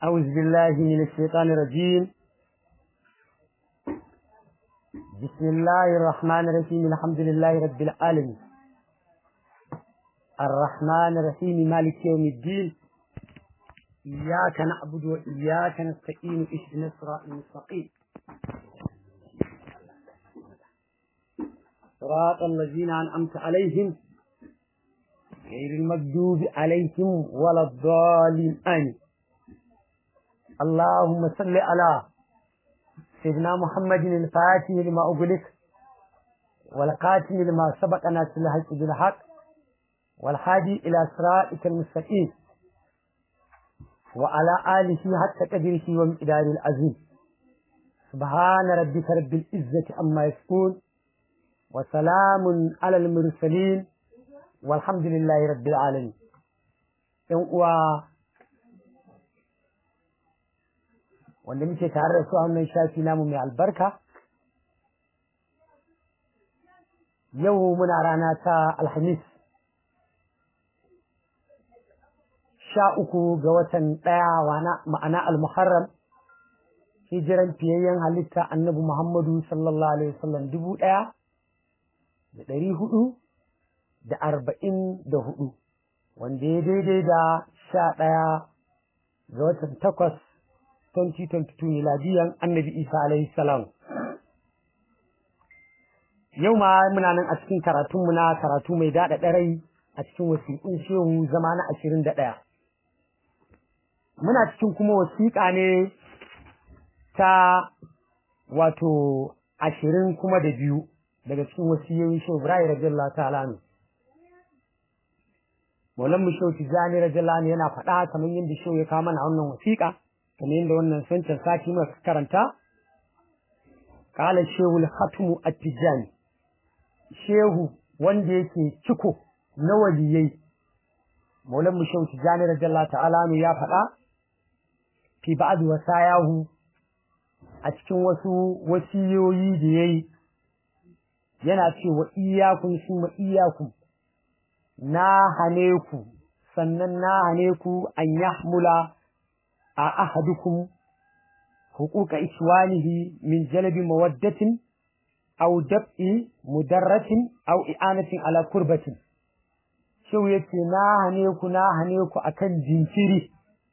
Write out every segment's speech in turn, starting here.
أعوذ بالله من الشيطان الرجيم بسم الله الرحمن الرحيم الحمد لله رب العالمين الرحمن الرحيم مالك يوم الدين إياك نعبد وإياك نستعين اهدنا الصراط المستقيم صراط الذين أنعمت عليهم غير المكذوب عليهم ولا الضالين آمين اللهم صل على سيدنا محمد الفاتح لما أغلق والقاتم لما سبق ناس الحق بالحق والهادي إلى صراطك المستقيم وعلى آله حتى قدره ومقدار العظيم سبحان ربك رب العزة عما يصفون وسلام على المرسلين والحمد لله رب العالمين wanda muke tare da su a wannan shafi namu mai albarka yau muna rana ta alhamis sha uku ga watan ɗaya ma'ana almuharram hijiran fiyayyen halitta annabi muhammadu sallallahu alaihi wasallam dubu ɗaya da ɗari hudu da arba'in da hudu wanda ya daidai da sha ɗaya ga watan takwas 2022 miladiyan annabi isa alaihi salam yau ma muna nan a cikin karatunmu na karatu mai daɗa ɗarai a cikin wasiƙun shehu zama na ashirin da ɗaya muna cikin kuma wasiƙa ne ta wato ashirin kuma da biyu daga cikin wasiyoyin shehu ibrahim radiyallahu ta'ala ne maulan mu shehu tijjani radiyallahu yana faɗa kamar yadda shehu ya kawo mana wannan wasiƙa kamar yadda wannan sancin sati muka karanta qala shehu al-khatmu at-tijani shehu wanda yake ciko na waliyai maulan mu shehu tijani radiyallahu ta'ala ne ya faɗa fi ba'd wasayahu a cikin wasu wasiyoyi da yayi yana cewa iyakun summa iyakun na hane ku sannan na hane ku an yahmula a ahadukum huquqa iswanihi min jalbi mawaddatin aw dab'i mudarratin aw i'anatin ala kurbatin shau yace na hane ku na hane ku akan jinkiri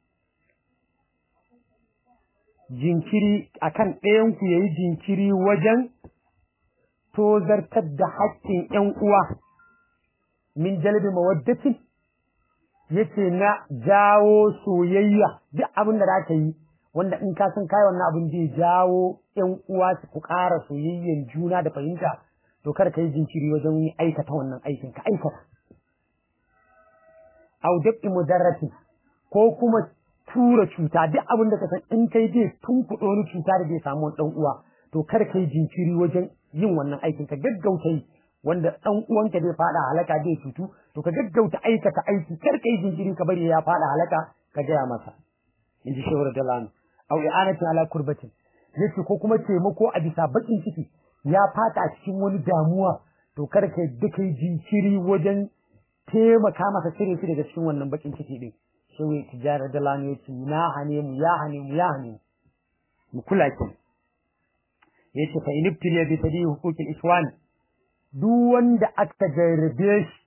jinkiri akan ɗayan ku yayi jinkiri wajen tozartar da haƙƙin ƴan uwa min jalbi mawaddatin yace na jawo soyayya duk abin da zaka yi wanda in ka san kai wannan abin zai jawo ƴan uwa su ku ƙara soyayyen juna da fahimta to kar ka yi jinkiri wajen yi aikata wannan aikin ka aikata aw dabi mudarrati ko kuma tura cuta duk abin da ka san in kai zai tunkuɗo wani cuta da zai samu ɗan uwa to kar ka yi jinkiri wajen yin wannan aikin ka gaggauta yi wanda ɗan uwanka zai faɗa halaka zai cutu to ka gaggauta aikata aiki kar ka yi jinkiri ka bari ya faɗa halaka ka gaya masa in ji shehu radiyallahu anhu aw i'anatin ala kurbatin yace ko kuma taimako a bisa bakin ciki ya fata a cikin wani damuwa to kar ka duka yi jinkiri wajen taimaka masa cire shi daga cikin wannan bakin ciki din shehu tijara radiyallahu anhu yace na hane mu ya hane mu ya hane mu kula kin yace fa inibtiliya bi tadi huquqil iswan duk wanda aka jarrabe shi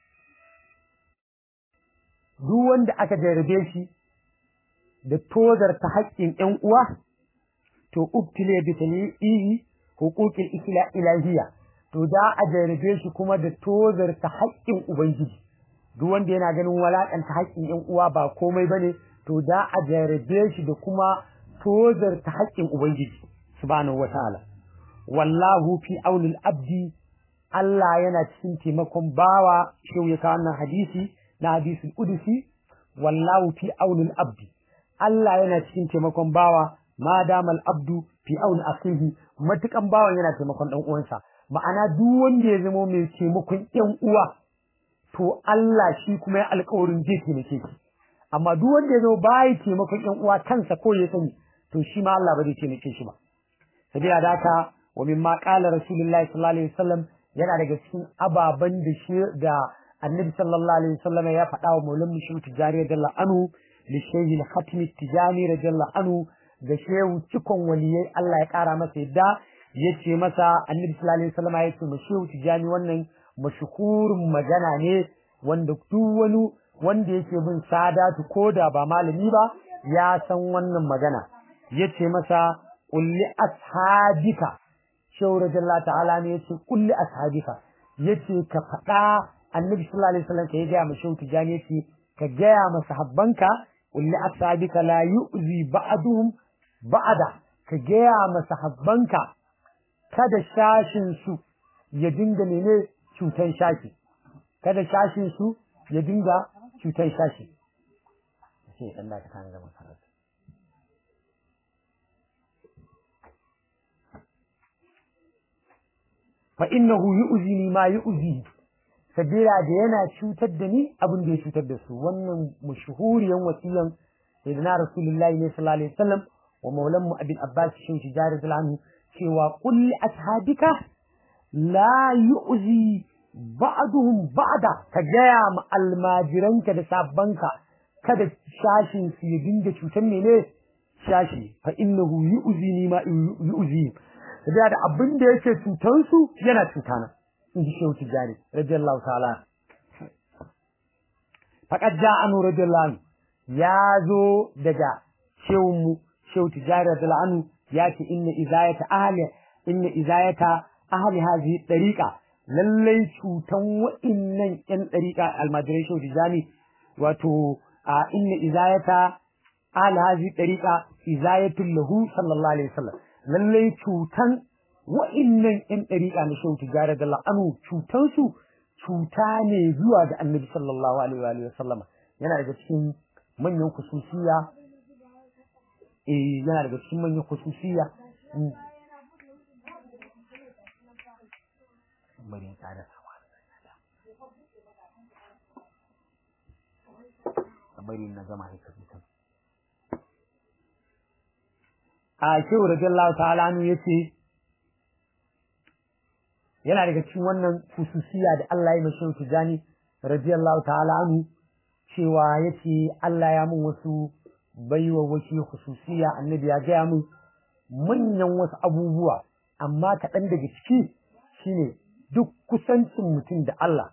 duk wanda aka jarrabe shi da tozar ta haƙƙin ƴan uwa to ubtile bi talihi huquqil isla ilahiyya to da a jarrabe shi kuma da tozar ta haƙƙin ubangiji duk wanda yana ganin walakanta haƙƙin ƴan uwa ba komai bane to da a jarrabe shi da kuma tozar ta haƙƙin ubangiji subhanahu wataala wallahu fi aunil abdi Allah yana cikin taimakon bawa shau ya kawo wannan hadisi na hadisul udusi wallahu fi aunil abdi Allah yana cikin taimakon bawa ma damal abdu fi auni akhihi matukan bawan yana taimakon dan uwansa ma'ana duk wanda ya zama mai taimakon ƴan uwa to Allah shi kuma ya alƙawarin zai taimake shi amma duk wanda ya zama bai taimakon ƴan uwa kansa ko ya sani to shi ma Allah ba zai taimake shi ba sabila da haka wa mimma qala rasulullahi sallallahu alaihi wasallam yana daga cikin ababen da shi da annabi sallallahu alaihi wasallam ya faɗa wa maulan mushi tijari da anhu li shaykh al-khatim tijani radiyallahu anhu ga shehu cikon waliyai Allah ya kara masa yadda yace masa annabi sallallahu alaihi wasallam yace mu shehu tijani wannan mashhurin magana ne wanda duk wani wanda yake bin sadatu koda ba malami ba ya san wannan magana yace masa kulli ashabika shehu radiyallahu ta'ala ne yace kulli ashabika yace ka faɗa annabi sallallahu alaihi wasallam ya gaya ma shehu tijani yace ka gaya ma sahabbanka kulli ashabika la yu'zi ba'duhum ba'da ka gaya ma sahabbanka kada shashin su ya dinga mene cutan shashi kada shashin su ya dinga cutan shashi sai dan da ka tana da makaranta fa innahu yu'zini ma yu'zihi sabila da yana cutar da ni abin da ya cutar da su wannan mashhuriyan wasiyan sayyidina rasulullahi ne sallallahu alaihi wasallam wa maulan mu abin abbas shin tijari anhu cewa kulli ashabika la yu'zi ba'duhum ba'da ka gaya ma almajiranka da sabbanka kada shashin su ya dinga cutar mene shashi fa innahu yu'zini ma yu'zi sabila da abin da yake cutar su yana cutana in ji shehu tijjani radiyallahu ta'ala faqad ja'anu radiyallahu anhu ya zo daga shehun mu shehu tijjani radiyallahu anhu ya ce inna izayata ahli inna izayata ahli hadhihi tariqa lallai cutan wa'innan yan tariqa almajirai shehu tijjani wato a inna izayata ahli hadhihi tariqa izayatul lahu sallallahu alaihi wasallam lallai cutan wa'innan ‘yan ɗariƙa na shehu tijjara da la'anu cutansu cuta ne zuwa ga annabi sallallahu alaihi wa sallama yana daga cikin manyan kususiya eh yana daga cikin manyan kususiya bari tsada bari na gama haka zutan a shehu radiyallahu ta'ala anu yace yana daga cikin wannan hususiya da Allah ya mashi tijani radiyallahu ta'ala anhu cewa yace Allah ya mun wasu baiwa wasu hususiya annabi ya gaya mun manyan wasu abubuwa amma kaɗan daga ciki shine duk kusancin mutum da Allah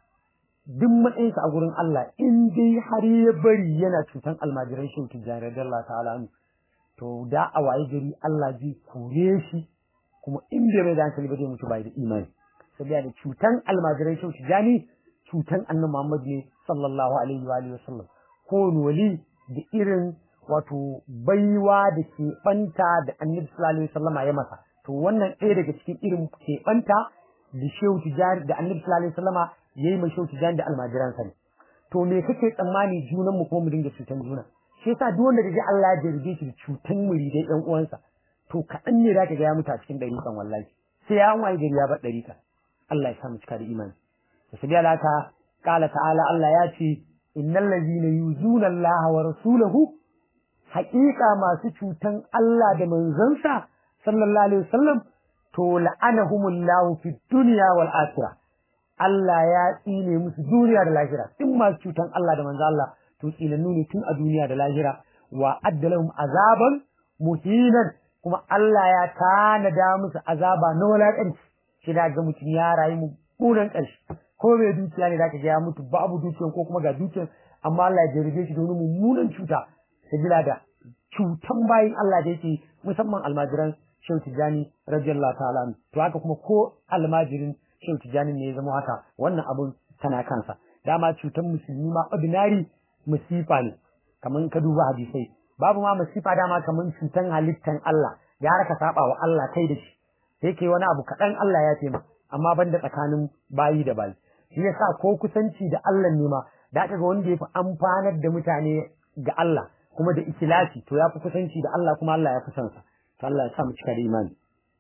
duk matsayinsa a gurin Allah in dai har ya bari yana cutan almajiran shi tijani radiyallahu ta'ala anhu to da a waye gari Allah zai kore shi kuma in bai mai da hankali ba zai mutu bai da imani saboda da cutan almajirai shau tijani cutan annabi Muhammad ne sallallahu alaihi wa alihi wasallam ko wali da irin wato baiwa da ke banta da annabi sallallahu alaihi wasallam ya masa to wannan ɗaya daga cikin irin ke banta da shehu tijani da annabi sallallahu alaihi wasallam yayi mai shehu tijani da almajiransa ne to me kake tsammani junan mu kuma mu dinga cutan juna shi yasa duk wanda da Allah ya jarge shi da cutan muridai ɗan uwansa to kaɗan ne za ka ga ya mutu a cikin ɗariƙan wallahi sai ya waye gari ya bar ɗariƙa Allah ya sa mu cika da imani da su biya laka ƙala ta'ala Allah ya ce innal ladina yuzuna Allah wa rasulahu haƙiƙa masu cutan Allah da manzansa sallallahu alaihi wasallam to la'anahumullahu fid dunya wal akhirah Allah ya tsine musu duniya da lahira in masu cutan Allah da manzo Allah to tsinannu ne tun a duniya da lahira wa addalahum azaban muhinan kuma Allah ya tanada musu azaba na wulaƙanci shi da ga mutum ya rayu mu bunan ƙarshe ko bai dukiya ne zaka ga ya mutu babu dukiyan ko kuma ga dukiyan amma Allah ya jarrabe shi da wani mummunan cuta sabila da cutan bayin Allah da yake musamman almajiran Shehu Tijjani radiyallahu ta'ala to haka kuma ko almajirin Shehu Tijjani ne ya zama haka wannan abun tana kansa dama cutan musulmi ma ordinary musifa ne kamar ka duba hadisai babu ma masifa dama kamar cutan halittan Allah ya raka saba wa Allah kai da shi sai kai wani abu kaɗan Allah ya taimaka amma banda tsakanin bayi da bayi shi yasa ko kusanci da Allah ne ma da aka ga wanda ya fi amfanar da mutane ga Allah kuma da ikilasi to ya fi kusanci da Allah kuma Allah ya fi son sa to Allah ya sa mu cika da imani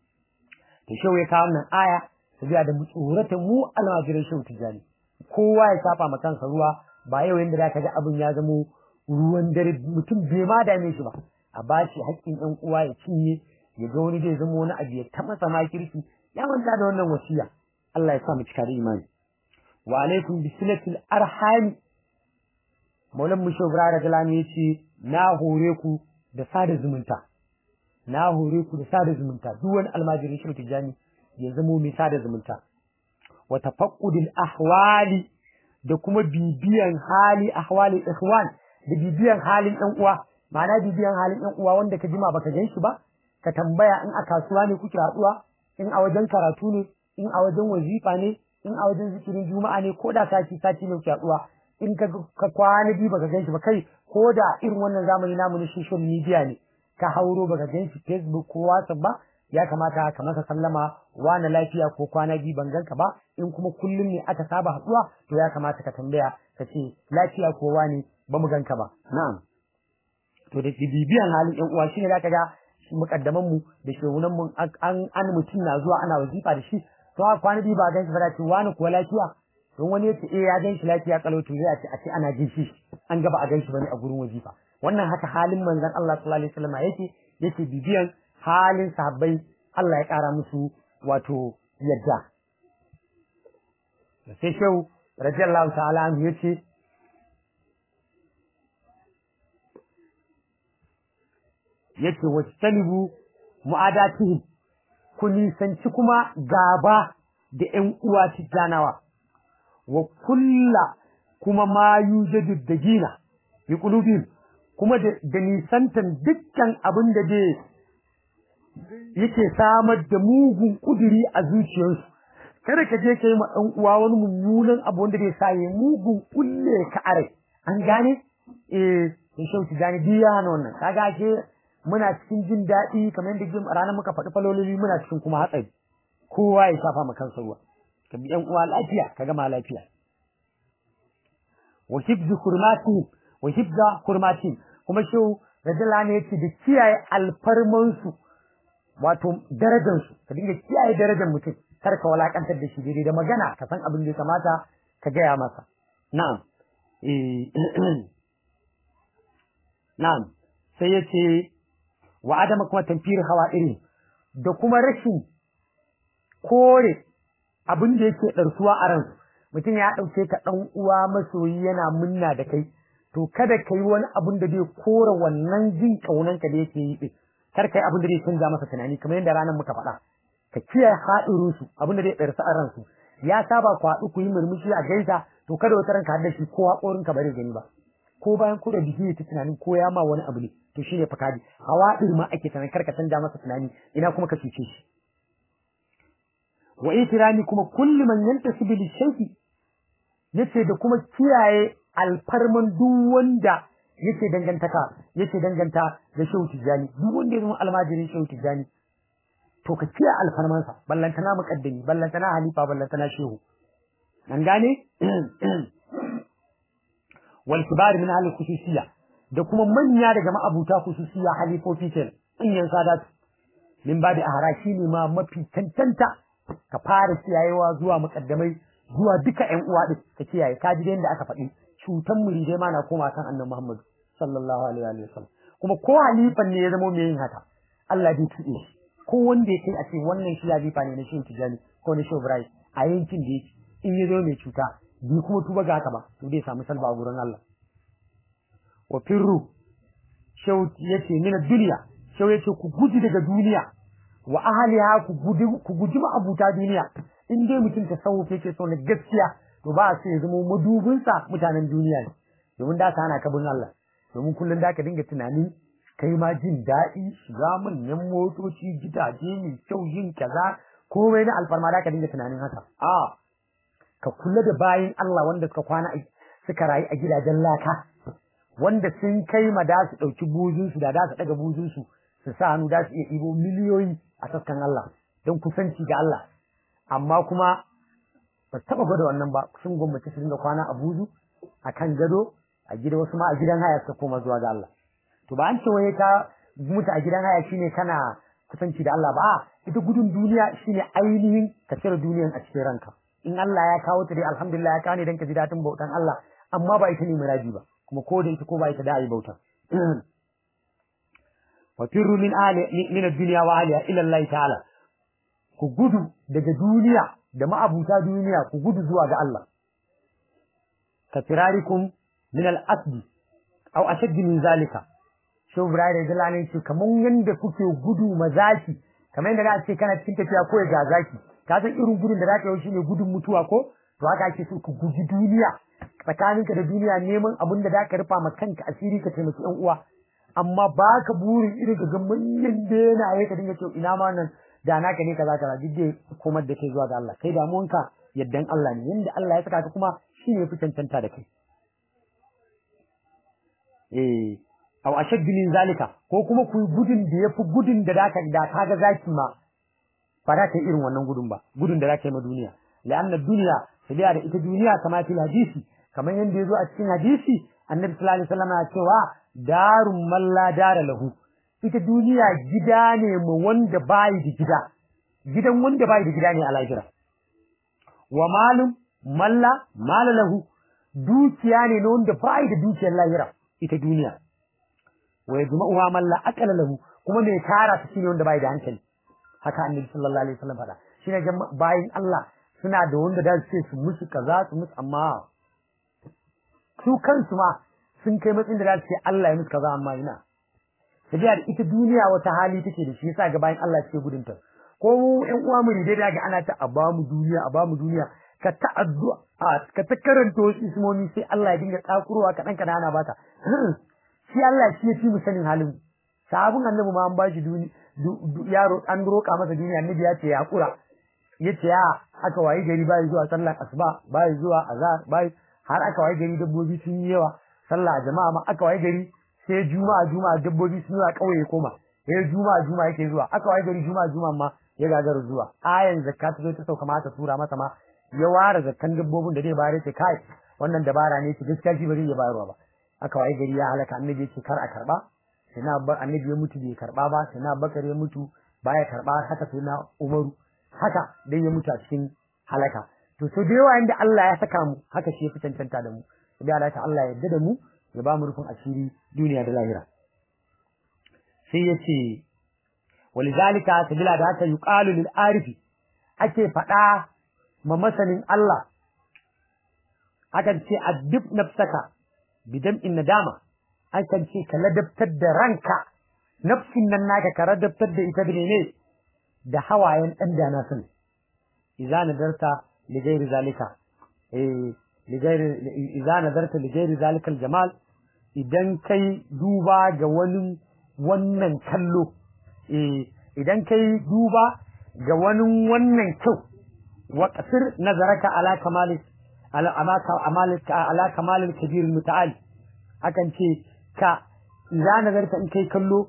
to shehu ya kawo nan aya su biya da tsorata mu almajiran shehu tijani kowa ya saba ma kansa ruwa ba yau yanda da ka ga abin ya zamo ruwan dare mutum bai ma dame shi ba a bashi haƙƙin ɗan uwa ya cinye ya ga wani zai zama wani abu ya ta masa makirki ya manta da wannan wasiya Allah ya sa mu cika da imani wa alaikum bi silatil arham maulan mushe ibrahim radiyallahu ya ce na hore ku da sada zumunta na hore ku da sada zumunta duk wani almajirin shi tijani ya zamo mai sada zumunta wa tafaqqudil ahwali da kuma bibiyan hali ahwali ikhwan da bibiyan halin ɗan uwa ma'ana bibiyan halin ɗan uwa wanda ka jima baka gan shi ba ka tambaya in a kasuwa ne kuke haɗuwa in a wajen karatu ne in a wajen wazifa ne in a wajen zikirin juma'a ne ko da sati sati ne kuke haɗuwa in ka ka kwana biyu baka gan shi ba kai ko da irin wannan zamani namu na social media ne ka hauro baka gan shi facebook ko whatsapp ba ya kamata ka masa sallama wani lafiya ko kwana biyu ban ganka ba in kuma kullum ne aka saba haɗuwa to ya kamata ka tambaya ka ce lafiya ko wani ba mu ganka ba na'am to da bibiyan halin yan uwa shine zaka ga mukaddaman mu da shehunan mu an an mutum na zuwa ana wazifa da shi to a kwana biyu ba gan shi ba da ce wani kuwa lafiya don wani ya ce eh ya gan shi lafiya kalau to ya ce a ce ana jin shi an gaba a gan shi bane a gurin wazifa wannan haka halin manzon Allah sallallahu alaihi wasallam yake yake bibiyan halin sahabbai Allah ya kara musu wato yadda sai shehu radiyallahu ta'ala anhu yace yace wastalibu mu'adatihim ku nisanci kuma gaba da ƴan uwa tijjanawa wa kulla kuma ma yujadu da gina bi qulubihim kuma da nisantan dukkan abin da dai yake samar da mugun kuduri a zuciyarsu kada ka je ka yi ma ɗan uwa wani mummunan abu wanda zai sa ya mugun kulle ka are an gane eh sai shauki gane biya hana wannan kaga ke muna cikin jin daɗi kamar yadda jin ranar muka faɗi falololi muna cikin kuma hatsari kowa ya shafa ma kansa ruwa ka bi ƴan uwa lafiya ka gama lafiya wa hibzu hurmatihim wa hibza hurmatihim kuma shehu radiyallahu anhu yace da kiyaye alfarmansu wato darajarsu ka dinga kiyaye darajar mutum kar ka walakantar da shi daidai da magana ka san abin da ya kamata ka gaya masa na'am eh na'am sai yace wa adama kuma tamfir hawa irin da kuma rashin kore abin da yake ɗarsuwa a ransu mutum ya ɗauke ka ɗan uwa masoyi yana munna da kai to kada ka yi wani abin da zai kore wannan jin ƙaunanka da yake yi ɗin kar ka yi abin da zai canza masa tunani kamar yadda ranar muka faɗa ka kiyaye haɗin su abin da zai ɗarsu a ransu ya saba ku haɗu ku yi murmushi a gaisa to kada wata ranka haɗa shi ko haƙorinka ba zai gani ba ko bayan ku da biki ta tunanin ko ya ma wani abu ne to shine fakadi hawa ma ake tunanin kar ka canza masa tunani ina kuma ka cuce shi wa itirani kuma kulli man yantasibu li shay'i yace da kuma kiyaye alfarman duk wanda yake dangantaka yake danganta da shehu tijani duk wanda ya zama almajirin shehu tijani to ka kiyaye alfarmansa ballantana muqaddami ballantana halifa ballantana shehu an gane wal kibar min ahli khususiyya da kuma manya daga ma'abuta khususiyya halifofi kenan manyan sadatu min babi ahara shine ma mafi tantanta ka fara kiyayewa zuwa mukaddamai zuwa duka ƴan uwa din ka kiyaye ka ji yadda aka faɗi cutan muridai ma na koma kan annabi Muhammad sallallahu alaihi wa sallam kuma ko halifan ne ya zama mai yin haka Allah bai tuɗe shi ko wanda ya kai a ce wannan shi halifa ne na shi tijani ko na shi Ibrahim a yankin da yake in ya zo mai cuta bi kuma tuba ga haka ba to zai samu salba a gurin Allah wa firru shau yace mina duniya shau yace ku guji daga duniya wa ahliha ku guji ku guji abuta duniya in dai mutum ta sauke yake so na gaskiya to ba su ya zama madubin sa mutanen duniya ne domin da ka hana ka bin Allah domin kullun da ka dinga tunanin kai ma jin daɗi shiga manyan motoci gidaje mai kyau yin kaza komai na alfarma da ka dinga tunanin haka a ka kula da bayin Allah wanda suka kwana suka rayu a gidajen laka wanda sun kai ma da su ɗauki buzunsu da da su ɗaga buzunsu su sa hannu da su iya ɗibo miliyoyi a sassan Allah don kusanci ga Allah amma kuma ba taɓa gwada wannan ba sun gwamnati su dinga kwana a buzu a kan gado a gida wasu ma a gidan haya suka koma zuwa ga Allah to ba an ce wai ka mutu a gidan haya shine kana kusanci da Allah ba ita gudun duniya shine ainihin ka cire duniyan a cikin ranka in Allah ya kawo ta dai alhamdulillah ya kawo ne dan ka ji daɗin bautan Allah amma ba ita ne muradi ba kuma ko da ita ko ba ita da ayi bauta wa firru min ali min ad-dunya wa aliha ila Allah ta'ala ku gudu daga duniya da ma'abuta duniya ku gudu zuwa ga Allah ka firarikum min al-asdi aw ashadd min zalika Shehu Ibrahim da Jalani ce kamar yanda kuke gudu mazaki kamar yadda za ce kana cikin tafiya ko ga zaki ka san irin gudun da zaka yi shine gudun mutuwa ko to haka ake so ku guji duniya tsakaninka da duniya neman abin da zaka rufa ma kanka asiri ka taimaki yan uwa amma baka burin irin ka ga manyan benaye ka dinga cewa ina ma nan da naka ne kaza kaza duk dai komar da kai zuwa ga Allah kai damuwanka yaddan Allah ne yanda Allah ya saka ka kuma shine fi cancanta da kai eh aw ashad min zalika ko kuma ku gudun da yafi gudun da zaka da kaga zaki ma ba za ka yi irin wannan gudun ba gudun da zaka yi ma duniya la'anna duniya sabiya da ita duniya kama fil hadisi kamar yanda yazo a cikin hadisi annabi sallallahu alaihi wasallam ya cewa darun man la dara lahu ita duniya gida ne mu wanda bai da gida gidan wanda bai da gida ne a lahira wa malum malla mala lahu dukiya ne na wanda bai da dukiyar lahira ita duniya wa yajma'uha man la aqala lahu kuma mai tara su shine wanda bai da hankali haka annabi sallallahu alaihi wasallam fada shine bayin Allah suna da wanda da su ce su musu kaza su musu amma su kansu ma sun kai matsayin da za su ce Allah ya musu kaza amma ina tafiya da ita duniya wata hali take da shi yasa ga bayan Allah suke gudun ta ko mu ƴan uwa mu dai daga ana ta a ba mu duniya a ba mu duniya ka ta addu'a ka ta karanta wasu ismomi sai Allah ya dinga tsakurowa kaɗan kaɗan ana bata shi Allah shi ya fi mu sanin halin sabon annabi ma an ba shi yaro an roƙa masa duniya annabi ya ce ya kura ya ce ya aka wayi gari bai zuwa sallar asuba bai zuwa azhar bai har aka wayi gari dabbobi sun yi yawa sallah jama'a ma aka wayi gari sai juma'a juma'a dabbobi sun zuwa kauye koma sai juma'a juma'a yake zuwa aka wayi gari juma'a juma'a ma ya gagara zuwa ayan zakka ta zo ta sauka ma ta tura masa ma ya ware zakkan dabbobin da zai bayar ce kai wannan dabara ne ki gaskiya shi ba zai iya bayarwa ba aka wayi gari ya halaka annabi ce kar a karba sai na bar annabi ya mutu bai karba ba sai na bakar ya mutu baya karba haka sai na umaru haka dai ya mutu a cikin halaka to so da yawa inda Allah ya saka mu haka shi ya fi cancanta da mu sai Allah ta Allah ya yarda da mu ya ba mu rufin asiri duniya da lahira sai ya ce walizalika sabila da haka yuqalu lil arifi ake faɗa ma masanin Allah akan ce addib nafsaka bidam in nadama akan ce ka ladabtar da ranka nafsin nan naka ka ladabtar da ita ne da hawayen dan dana sun idza nadarta li ghairi zalika eh li ghairi idza nadarta li ghairi zalika jamal idan kai duba ga wani wannan kallo eh idan kai duba ga wani wannan kyau wa qasir nazaraka ala kamali ala amaka amalika ala kamalil kabir muta'al akan ce ka idza nazarta in kai kallo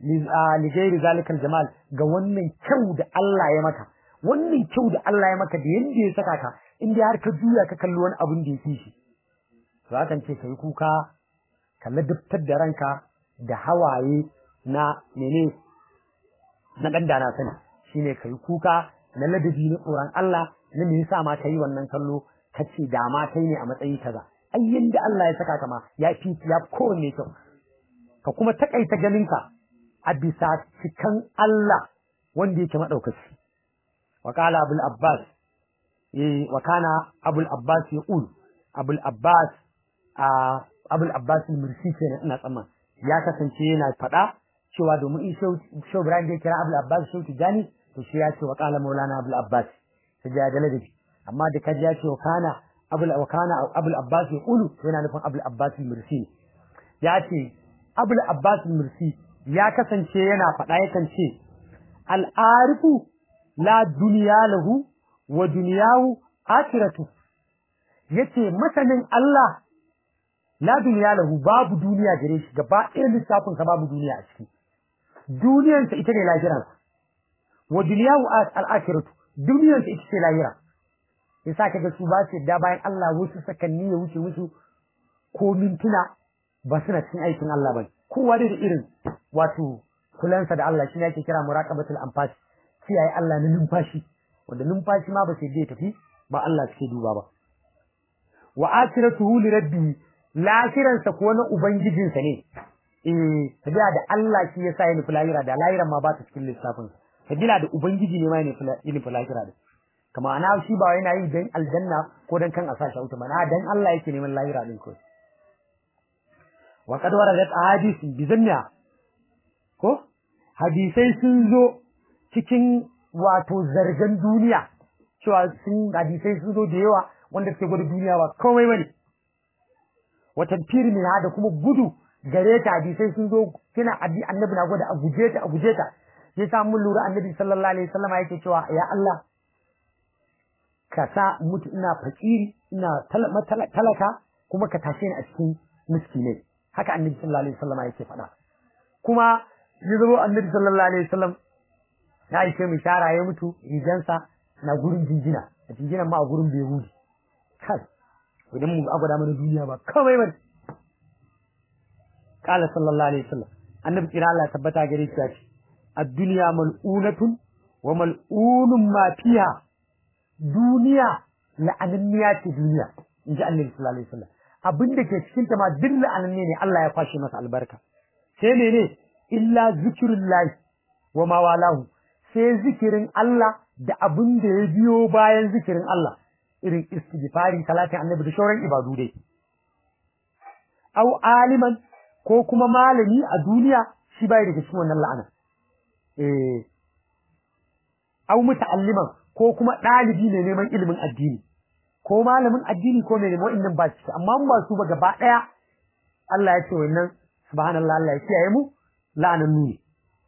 li ghairi zalika jamal ga wannan kyau da Allah ya maka wannan kyau da Allah ya maka da yanda ya saka ka in dai har ka juya ka kalli wani abin da yake shi to akan ce kai kuka ka ladabtar da ranka da hawaye na mene na dan dana sani shine kai kuka na ladabi na tsoron Allah na me yasa ma kai wannan kallo kace da ma kai ne a matsayi kaza ai yanda Allah ya saka ka ma ya fi ya kowanne kyau ka kuma takaita ganinka a bisa cikan Allah wanda yake madaukaki wa qala abul abbas eh wa kana abul abbas yaqul abul abbas a abul abbas mursi kenan ina tsamman ya kasance yana faɗa cewa domin in shau Ibrahim da kira abul abbas shau tijani to shi ya ce wa qala maulana abul abbas sai ya da ladabi amma da kaji ya ce wa kana abul wa kana abul abbas yaqulu yana nufin abul abbas mursi ya ce abul abbas mursi ya kasance yana faɗa yakan ce al'arifu la duniya lahu wa duniyahu akhiratu yace masanin Allah la duniya lahu babu duniya gare shi gaba ɗaya lissafin sa babu duniya a ciki duniyar sa ita ne lahiran wa duniyahu al-akhiratu duniyar sa ita ce lahira yasa kaga su ba su da bayan Allah wasu sakanni ya wuce musu ko mintuna ba suna cikin aikin Allah ba kowa da irin wato kulansa da Allah shi ne ake kira muraqabatul anfas kiyaye Allah na numfashi wanda numfashi ma ba sai dai tafi ba Allah suke duba ba wa akhiratuhu li rabbi lahiransa ko na ubangijinsa ne eh tabiya da Allah shi yasa ya nufi lahira da lahiran ma ba ta cikin lissafin tabiya da ubangiji ne ma ya nufi lahira da kama ana shi ba yana yi dan aljanna ko dan kan a sashi auta mana dan Allah yake neman lahira din ko wa qad waradat ahadith bi zanniha ko hadisai sun zo cikin wato zargan duniya cewa sun hadisai sun zo da yawa wanda suke gwada duniya ba komai bane wata firi min da kuma gudu gare ta hadisai sun zo kina abi annabi na gwada a guje ta a guje ta ya sa mun lura annabi sallallahu alaihi wasallam yake cewa ya Allah ka sa mutu ina fakiri ina talaka kuma ka tashe ni a cikin miskinai haka annabi sallallahu alaihi wasallam yake faɗa kuma ya zo annabi sallallahu alaihi wasallam ya aike mu shara ya mutu rigansa na gurin jinjina a jinjinan ma a gurin behudi kai idan mu agwada mana duniya ba kawai ba qala sallallahu alaihi wasallam annabi kira Allah tabbata gare shi ce ad-dunya mal'unatun wa mal'unun ma fiha duniya la'ananniya ce duniya inji annabi sallallahu alaihi wasallam abin da ke cikin ta ma duk la'ananne ne Allah ya kwashe masa albarka sai mene illa zikrullahi wa ma walahu sai zikirin Allah da abin da ya biyo bayan zikirin Allah irin istighfari salatin annabi da shauran ibadu dai au aliman ko kuma malami a duniya shi bai daga cikin wannan la'ana eh au muta'alliman ko kuma dalibi ne neman ilimin addini ko malamin addini ko mai neman innan ba shi amma mun ba su ba gaba daya Allah ya ce wannan subhanallah Allah ya kiyaye mu la'anan nuni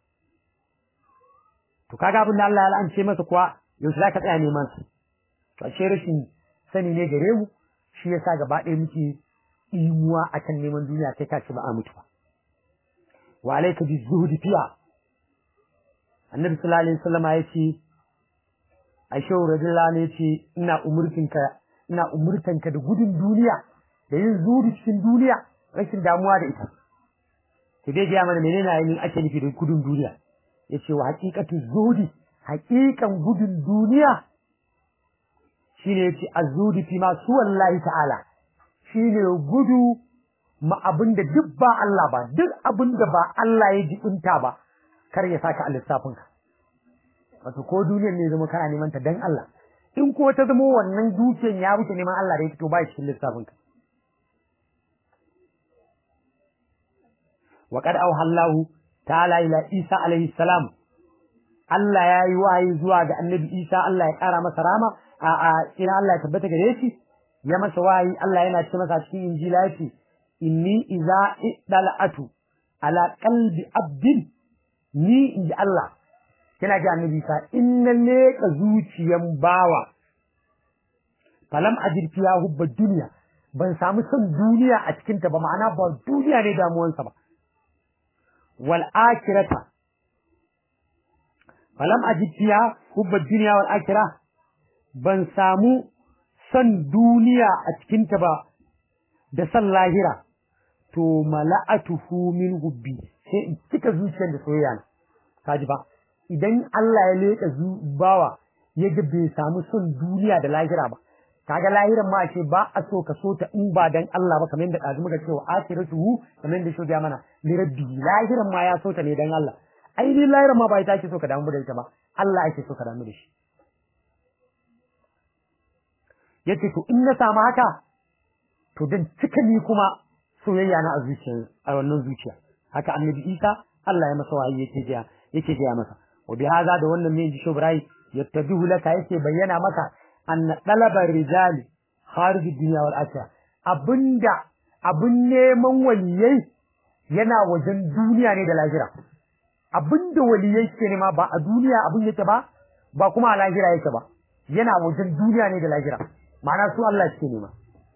to kaga abin da Allah ya la'ance masa kuwa yaushe zaka tsaya neman su to ashe rashin sani ne gare mu shi yasa gaba ɗaya muke imuwa akan neman duniya kai kace ba a mutu ba wa alayka bi zuhdi fiha annabi sallallahu alaihi wasallam ya ce aisha radiyallahu anha yace ina umurtinka ina umurtanka da gudun duniya da yin zuhudi cikin duniya rashin damuwa da ita to dai ga mana menene ayin ake nufi da gudun duniya yace wa haqiqatu zuhudi haqiqan gudun duniya shine yace azudi fi ma su wallahi ta'ala shine gudu ma abinda duk ba Allah ba duk abinda ba Allah ya jibinta ba kar ya saka a lissafin ka wato ko duniyar ne zama kana neman ta dan Allah in ko ta zama wannan dukiyar ya wuce neman Allah da ya fito ba cikin lissafin ka wa qad awhallahu ta'ala ila Isa alaihi salam Allah ya yi wahayi zuwa ga annabi Isa Allah ya ƙara masa rama a a ina Allah ya tabbata gare shi ya masa wahayi Allah yana ce masa cikin injila yace inni iza idala'atu ala qalbi abdin ni inji Allah yana ga annabi Isa inna leka zuciyan bawa falam ajir fiya hubba duniya ban samu son duniya a cikin ta ba ma'ana ba duniya ne damuwansa ba wal akhirata falam ajid fiha hubba dunya wal akhirah ban samu san duniya a cikin ta ba da san lahira to mala'atuhu min hubbi sai in cika zuciyar da soyayya na kaji ba idan Allah ya leka bawa ya ga bai samu son duniya da lahira ba kaga lahiran ma ce ba a so ka so ta in ba dan Allah ba kamar yadda ɗazu muka ce wa akhiratuhu kamar yadda shi ya mana li rabbi lahiran ma ya so ta ne dan Allah ai ni lahiran ma ba ita ake so ka damu da ita ba Allah ake so ka damu da shi yace to in na samu haka to dan cika ni kuma soyayya na a zuciya a wannan zuciya haka annabi Isa Allah ya masa wahayi yake jiya yake jiya masa wa bi hada da wannan ne ji shobrai yattabihu laka yake bayyana maka anna ɗalabar rijali kharij dunya wal akhirah abinda abin neman waliyai yana wajen duniya ne da lahira abinda waliyai ke nema ba a duniya abin yake ba ba kuma a lahira yake ba yana wajen duniya ne da lahira ma'ana su Allah ke nema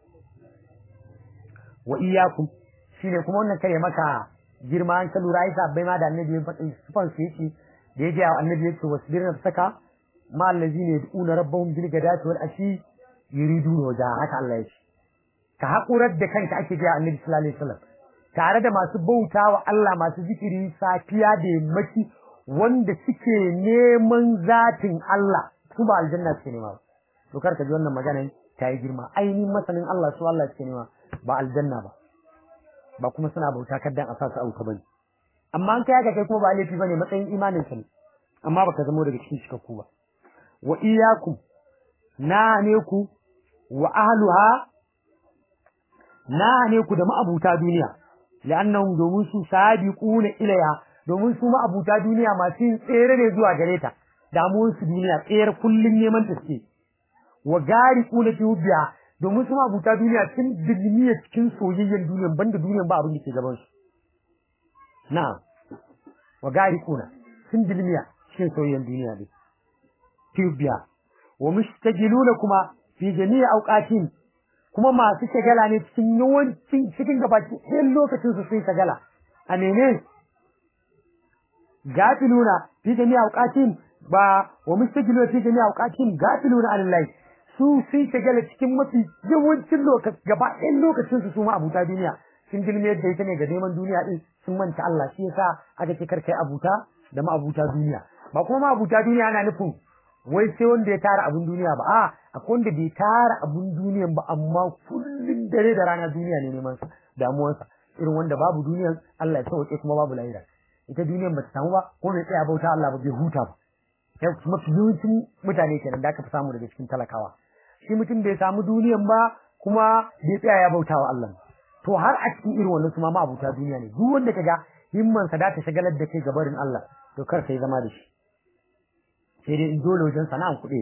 wa iyyakum shine kuma wannan kare maka girma an ka lura ai sabbai ma da annabi ya faɗi sufan su yake da yake annabi yake wasbir nafsaka ma allazina yad'una rabbahum bil ghadati wal ashi yuriduna wajha haka Allah ya ce ka hakurar da kanka ake ga annabi sallallahu alaihi wasallam tare da masu bautawa Allah masu zikiri safiya da yammaci wanda suke neman zatin Allah su ba aljanna suke nema ba to kar ka ji wannan magana ta yi girma ainihin masanin Allah su Allah suke nema ba aljanna ba ba kuma suna bauta kaddan a sa su auka bane amma an kai haka kai kuma ba laifi bane matsayin imanin ka ne amma baka zamo daga cikin cikakku ba wa iyakum na ne ku wa ahluha na ne ku da ma'abuta duniya la'annahum domin su sabiquna ilayha domin su ma abuta duniya masu yin tsere ne zuwa gare ta damuwar su duniya tsere kullun neman ta suke wa gariquna fi hubbiha domin su ma abuta duniya sun dilmiya cikin soyayyen duniya banda duniyan ba abin da ke gaban su na'am wa gariquna sun dilmiya cikin soyayyen duniya ne fi hubbiha wa mustajiluna kuma fi jami'i awqatin kuma masu shagala ne cikin yawancin cikin gabaki ɗayan lokacin su sun shagala a mene gafiluna fi jami'a awqatin ba wa mustajiluna fi jami'a awqatin gafiluna alillahi su sun shagala cikin mafi yawancin lokaci gaba ɗayan lokacin su su ma abuta duniya sun dilme yadda ita ne ga neman duniya din sun manta Allah shi yasa aka ce karkai abuta da ma abuta duniya ba kuma ma abuta duniya ana nufin wai sai wanda ya tara abun duniya ba a akwai wanda bai tara abun duniyan ba amma kullun dare da rana duniya ne neman sa damuwarsa irin wanda babu duniyan Allah ya sauke kuma babu lahira ita duniyan bata samu ba ko bai tsaya bauta Allah ba bai huta ba sai kuma yawancin mutane kenan da aka fi samu daga cikin talakawa shi mutum bai samu duniyan ba kuma bai tsaya ya bauta wa Allah to har a cikin irin wannan su ma abuta duniya ne duk wanda kaga himmansa da ta shagalar da kai gabarin Allah to kar sai zama da shi sai dai in dole wajen sana'an kuɗi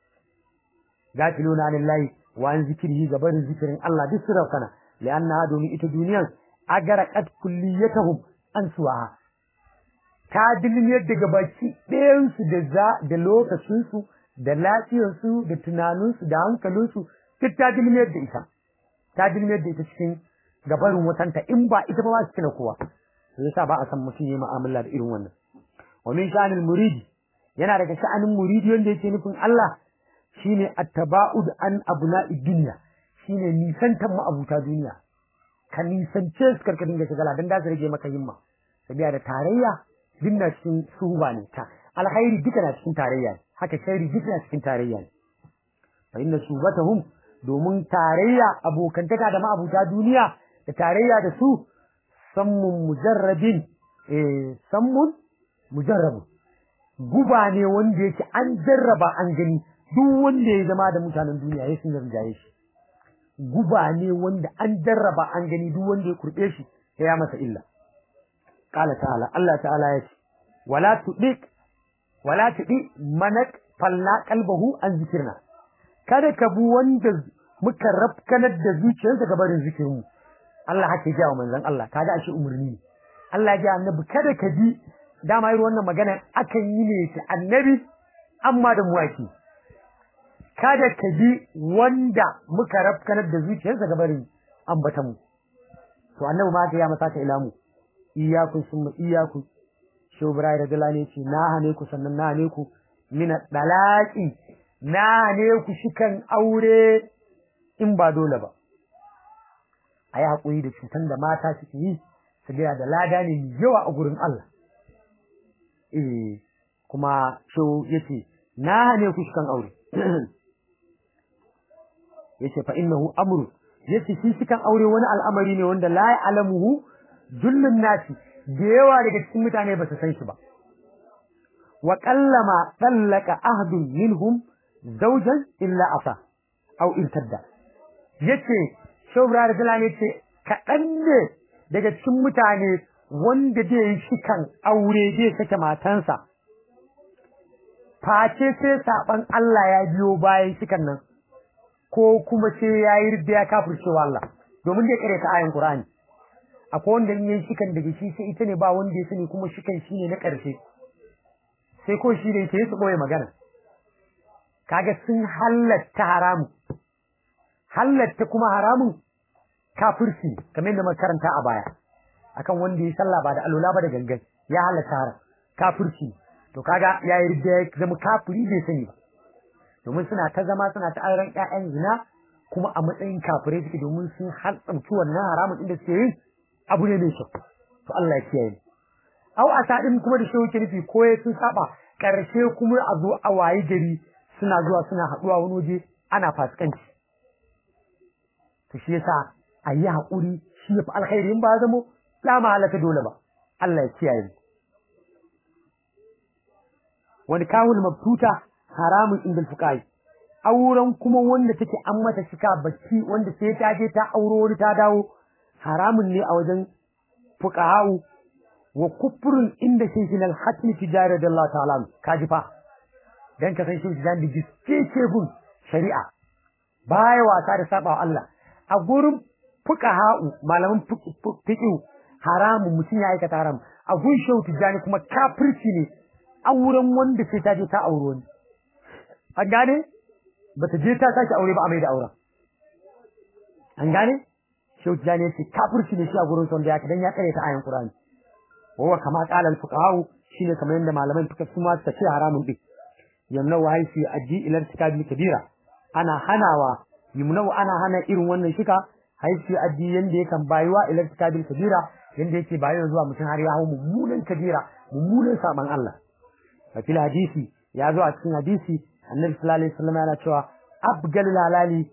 gafiluna lillahi wa an zikrihi gabarin zikirin Allah duk sura kana lianna domin ita duniyan agara qad kulliyatuhum an suwaha ta dilmiyar daga baki ɗayan su da za da lokacin su da lafiyar su da tunanin su da hankalin su duk ta dilmiyar da ita ta dilmiyar da ita cikin gabarin watanta in ba ita ba ba su kina kowa yasa ba a san mutum yayi mu'amala da irin wannan wa min sha'anil muridi yana daga sha'anin muridi wanda yake nufin Allah shine attaba'ud an abna'i dunya shine nisantan ma'abuta duniya ka nisance su karka dinga shigala dan da su rage maka himma sabiya da tarayya dinna cikin suhuba ne ta alkhairi duka na cikin tarayya ne haka sharri duka na cikin tarayya ne fa inna subatahum domin tarayya abokantaka da ma'abuta duniya da tarayya da su sammun mujarrabin eh sammun mujarrabun guba ne wanda yake an jarraba an gani duk wanda ya zama da mutanen duniya ya sun rinjaye shi guba ne wanda an jarraba an gani duk wanda ya kurbe shi ya masa illa qala ta'ala Allah ta'ala ya ce wala tudik wala tudi manak falla qalbahu an zikirna kada ka bu wanda muka rafkanar da zuciyarsa ga barin zikirin Allah haka ya wa manzon Allah kaga shi umurni ne Allah ya ji annabi kada ka bi dama irin wannan magana akan yi ne ta annabi amma da muwaki kada ka bi wanda muka rafkanar da zuciyarsa gabarin ambatan mu to annabi ma ya masa ka ilamu iyaku summa iyaku sho brai da dalane ce na hane ku sannan na hane ku min dalaki na hane ku shikan aure in ba dole ba ayi hakuri da cutan da mata suke yi su da lada ne mai yawa a gurin Allah eh kuma so yace na ne kuskan aure yace fa innahu amru yace shi cikan aure wani al'amari ne wanda la ya'lamuhu jullun nasi da yawa daga cikin mutane ba su san shi ba wa qallama tallaka ahdun minhum zawjan illa asa aw irtadda yace shobra da yace kaɗan ne daga cikin mutane wanda zai yi shikan aure zai sake matansa face sai saban Allah ya biyo bayan shikan nan ko kuma sai ya yi ridda ya kafircewa Allah domin zai kare ta ayan Qur'ani akwai wanda in yi shikan daga shi sai ita ne ba wanda ya sani kuma shikan shi ne na ƙarshe sai ko shi ne ke su ɓoye magana kaga sun halatta haramun halatta kuma haramun kafirci kamar yadda muka karanta a baya akan wanda ya sallah ba da alola ba da gangan ya halatta haram kafirci to kaga ya yi da zama kafiri bai sani ba domin suna ta zama suna ta auren ƴaƴan zina kuma a matsayin kafirai suke domin sun hantsamci wannan haramun inda suke yin abu ne mai kyau to Allah ya kiyaye au a sadin kuma da shi yake nufi ko sun saba karshe kuma a zo a wayi gari suna zuwa suna haɗuwa wani waje ana fasikanci to shi yasa a yi haƙuri shi ya fi alkhairi in ba zamo la mahalaka dole ba Allah ya kiyaye mu wani kawul mabtuta haramun inda fuqai auren kuma wanda take an mata shika bacci wanda sai ta je ta auro wani ta dawo haramun ne a wajen fuqaha'u wa kufrun inda shaykhin al-hakim tijari da Allah ta'ala kaji fa dan ka san shi dan da giske gun shari'a baya wasa da saba wa Allah a gurin fuqaha'u malaman fiqh haramun mutum ya aikata haram a gun shehu tijani kuma kafirci ne auren wanda sai ta je ta aure wani an gane bata je ta sake aure ba a mai da auren an gane shehu tijani ya ce kafirci ne shi a gurin son da ya dan ya kare ta ayan qur'ani wa kama qala al-fuqaha shine kamar yadda malaman fiqh su ma suka ce haramun din yamna wa haisi aji ila irtikabil kabira ana hanawa yumna ana hana irin wannan shika haisi aji yanda yakan bayuwa ila irtikabil kabira yanda yake bayuwa zuwa mutum har ya hawo mummunan kabira mummunan saban Allah a fil hadisi ya zo a cikin hadisi annabi sallallahu alaihi wasallam yana cewa abgal halali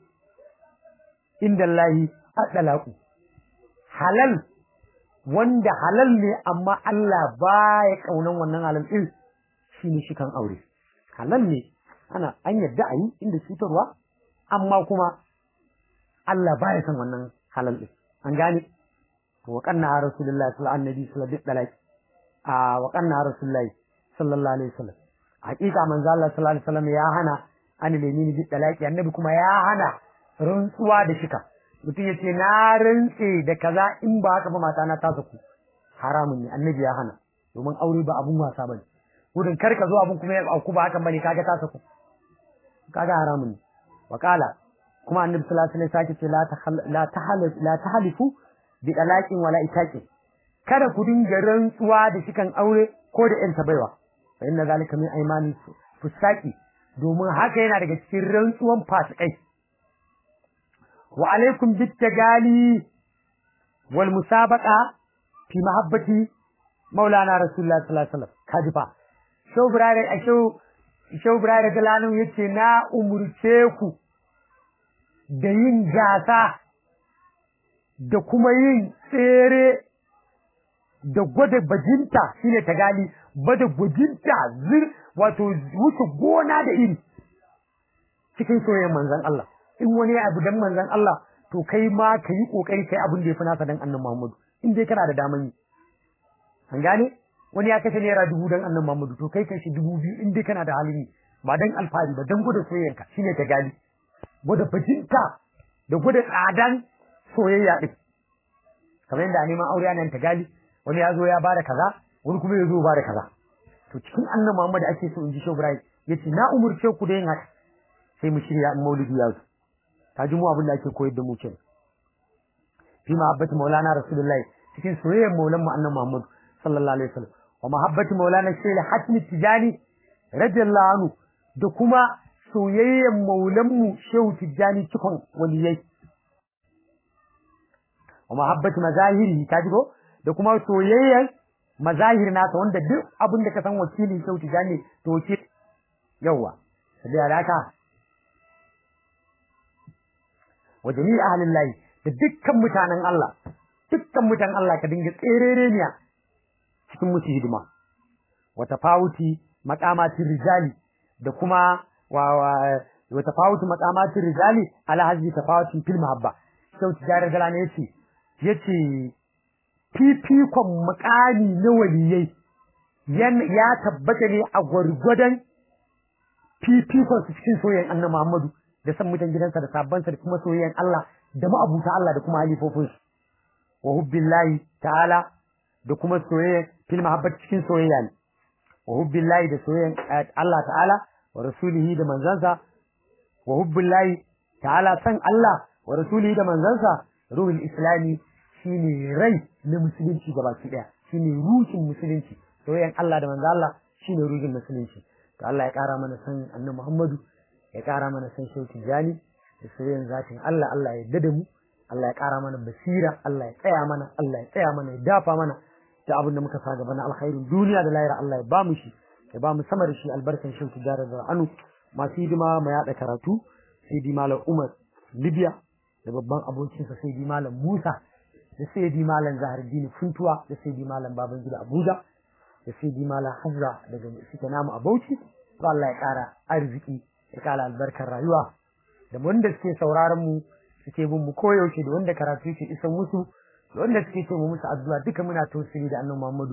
inda Allah adalaku halal wanda halal ne amma Allah baya kaunan wannan halal din shine shi kan aure halal ne ana an yadda a yi inda cutarwa amma kuma Allah baya son wannan halal din an gane to wa kanna rasulullahi sallallahu alaihi wasallam a wa kanna rasulullahi sallallahu alaihi wasallam hakika manzo Allah sallallahu alaihi wasallam ya hana an lemini bi dalaki annabi kuma ya hana rantsuwa da shika mutum yace na rantse da kaza in ba haka ba mata na tasa ku haramun ne annabi ya hana domin aure ba abun wasa bane gudun kar ka zo abun kuma ya auku ba hakan bane kaga tasa ku kaga haramun ne wakala kuma annabi sallallahu alaihi wasallam sake ce la la tahal la tahalifu bi dalaqin wala itaqi kada ku dinga rantsuwa da shikan aure ko da yan baiwa fa inna zalika min aymani fusaki domin haka yana daga cikin rantsuwan fasikai wa alaikum bittagali wal musabaqa fi mahabbati maulana rasulullah sallallahu alaihi wasallam kaji fa shau burare a shau shau burare galanu yace na umurce ku da yin gasa da kuma yin tsere da gwada bajinta shine tagali bada gwajinta zir wato wuce gona da iri cikin soyayyen manzon Allah in wani abu dan manzon Allah to kai ma ka yi kokari kai abin da ya fi nasa dan annan Muhammadu in dai kana da daman yi an gane wani ya kashe naira dubu dan annan Muhammadu to kai kashi dubu biyu in dai kana da halin yi ba dan alfahari ba dan gwada soyayyanka shine ta gali gwada bajinta da gwada tsadan soyayya din kamar yadda a neman aure ana ta gali wani ya zo ya bada kaza wani kuma ya zo bada kaza to cikin annan Muhammadu ake so in ji Shobrai yace na umurce ku da yin haka sai mu shirya in maulidi ya zo ka ji mu abin da ake koyar da mu kenan fi mahabbati maulana rasulullahi cikin soyayyar maulan mu annabi muhammad sallallahu alaihi wasallam wa mahabbati maulana shaykh hatmi tijani radiyallahu anhu da kuma soyayyar maulan mu shehu tijani cikon waliyai wa mahabbati mazahiri ka ji ko da kuma soyayyar mazahir nasa wanda duk abin da ka san wakilin shehu tijani to wakil yawa da haka wa jami'i ahlin lahi da dukkan mutanen Allah dukkan mutanen Allah ka dinga tserereniya cikin musu hidima wa tafawuti maqamatir rijali da kuma wa wa tafawuti maqamatir rijali ala hazbi tafawuti fil mahabba sau tijarar gala ne yace yace fifikon makami na waliyai ya tabbata ne a gwargwadon fifikon su cikin soyayyen annabi Muhammadu da san mutan gidansa da sabbansa da kuma soyayyen Allah da ma'abuta Allah da kuma halifofin su wa hubbillahi ta'ala da kuma soyayya fil mahabbat cikin soyayya ne wa hubbillahi da soyayyan Allah ta'ala wa rasulihi da manzansa wa hubbillahi ta'ala san Allah wa rasulihi da manzansa ruhul islami shine rai na musulunci gabaki daya shine ruhin musulunci soyayyan Allah da manzo Allah shine ruhin musulunci to Allah ya kara mana san annabi Muhammadu ya ƙara mana san shauki jani da soyayyen zatin Allah Allah ya dada mu Allah ya ƙara mana basira Allah ya tsaya mana Allah ya tsaya mana ya dafa mana da abin da muka sa gaba na alkhairin duniya da lahira Allah ya ba mu shi ya ba mu sama da shi albarkan shauki jara da anu masu hidima mu yaɗa karatu sai di malam Umar Libya da babban abokinsa sai di malam Musa da sai di malam Zahardini Funtuwa da sai di malam Babangida Abuja da sai di malam Hazza daga suke namu a Bauchi to Allah ya ƙara arziki ya kala albarkar rayuwa da wanda suke sauraron mu suke bin mu koyaushe da wanda karatu yake isa musu wanda suke ce mu musu addu'a duka muna tausiri da annabi Muhammadu